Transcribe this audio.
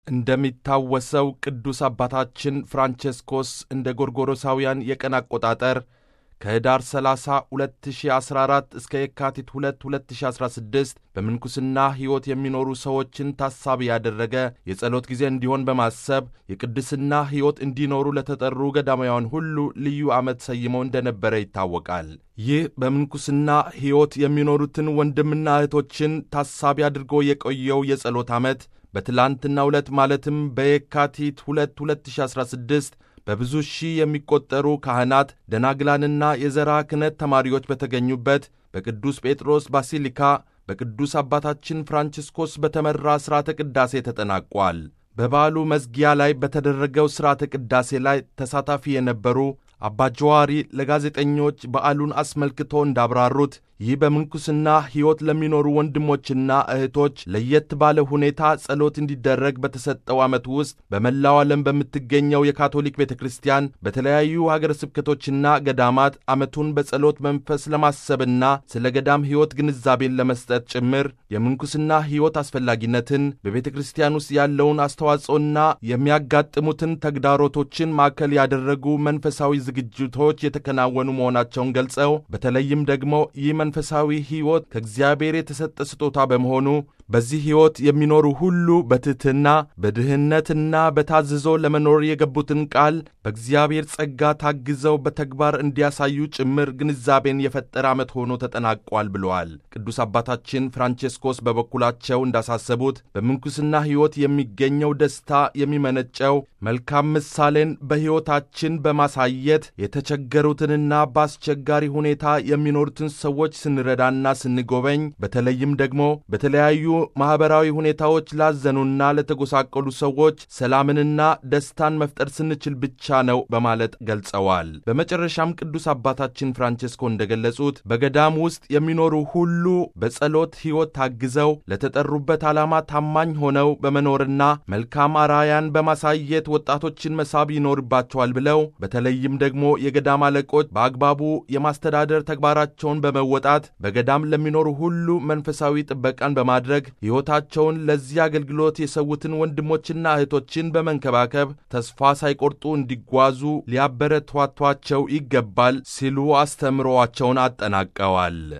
እንደሚታወሰው ቅዱስ አባታችን ፍራንቼስኮስ እንደ ጎርጎሮሳውያን የቀን አቆጣጠር ከኅዳር 30 2014 እስከ የካቲት 2 2016 በምንኩስና ሕይወት የሚኖሩ ሰዎችን ታሳቢ ያደረገ የጸሎት ጊዜ እንዲሆን በማሰብ የቅድስና ሕይወት እንዲኖሩ ለተጠሩ ገዳማውያን ሁሉ ልዩ ዓመት ሰይመው እንደነበረ ይታወቃል። ይህ በምንኩስና ሕይወት የሚኖሩትን ወንድምና እህቶችን ታሳቢ አድርጎ የቆየው የጸሎት ዓመት በትላንትናው ዕለት ማለትም በየካቲት 2 2016 በብዙ ሺህ የሚቆጠሩ ካህናት ደናግላንና የዘራ ክህነት ተማሪዎች በተገኙበት በቅዱስ ጴጥሮስ ባሲሊካ በቅዱስ አባታችን ፍራንቺስኮስ በተመራ ሥርዓተ ቅዳሴ ተጠናቋል። በበዓሉ መዝጊያ ላይ በተደረገው ሥርዓተ ቅዳሴ ላይ ተሳታፊ የነበሩ አባ ጀዋሪ ለጋዜጠኞች በዓሉን አስመልክቶ እንዳብራሩት ይህ በምንኩስና ሕይወት ለሚኖሩ ወንድሞችና እህቶች ለየት ባለ ሁኔታ ጸሎት እንዲደረግ በተሰጠው ዓመት ውስጥ በመላው ዓለም በምትገኘው የካቶሊክ ቤተ ክርስቲያን በተለያዩ ሀገረ ስብከቶችና ገዳማት ዓመቱን በጸሎት መንፈስ ለማሰብና ስለ ገዳም ሕይወት ግንዛቤን ለመስጠት ጭምር የምንኩስና ሕይወት አስፈላጊነትን በቤተ ክርስቲያን ውስጥ ያለውን አስተዋጽኦና የሚያጋጥሙትን ተግዳሮቶችን ማዕከል ያደረጉ መንፈሳዊ ዝግጅቶች የተከናወኑ መሆናቸውን ገልጸው በተለይም ደግሞ ይህ መንፈሳዊ ሕይወት ከእግዚአብሔር የተሰጠ ስጦታ በመሆኑ በዚህ ሕይወት የሚኖሩ ሁሉ በትሕትና በድህነትና በታዝዞ ለመኖር የገቡትን ቃል በእግዚአብሔር ጸጋ ታግዘው በተግባር እንዲያሳዩ ጭምር ግንዛቤን የፈጠረ ዓመት ሆኖ ተጠናቋል ብለዋል። ቅዱስ አባታችን ፍራንቼስኮስ በበኩላቸው እንዳሳሰቡት በምንኩስና ሕይወት የሚገኘው ደስታ የሚመነጨው መልካም ምሳሌን በሕይወታችን በማሳየት የተቸገሩትንና በአስቸጋሪ ሁኔታ የሚኖሩትን ሰዎች ስንረዳና ስንጎበኝ በተለይም ደግሞ በተለያዩ ማኅበራዊ ሁኔታዎች ላዘኑና ለተጎሳቀሉ ሰዎች ሰላምንና ደስታን መፍጠር ስንችል ብቻ ነው በማለት ገልጸዋል። በመጨረሻም ቅዱስ አባታችን ፍራንቼስኮ እንደገለጹት በገዳም ውስጥ የሚኖሩ ሁሉ በጸሎት ሕይወት ታግዘው ለተጠሩበት ዓላማ ታማኝ ሆነው በመኖርና መልካም አራያን በማሳየት ወጣቶችን መሳብ ይኖርባቸዋል ብለው በተለይም ደግሞ የገዳም አለቆች በአግባቡ የማስተዳደር ተግባራቸውን በመወጣት በገዳም ለሚኖሩ ሁሉ መንፈሳዊ ጥበቃን በማድረግ ሕይወታቸውን ለዚህ አገልግሎት የሰዉትን ወንድሞችና እህቶችን በመንከባከብ ተስፋ ሳይቆርጡ እንዲጓዙ ሊያበረቷቷቸው ይገባል ሲሉ አስተምሮአቸውን አጠናቀዋል።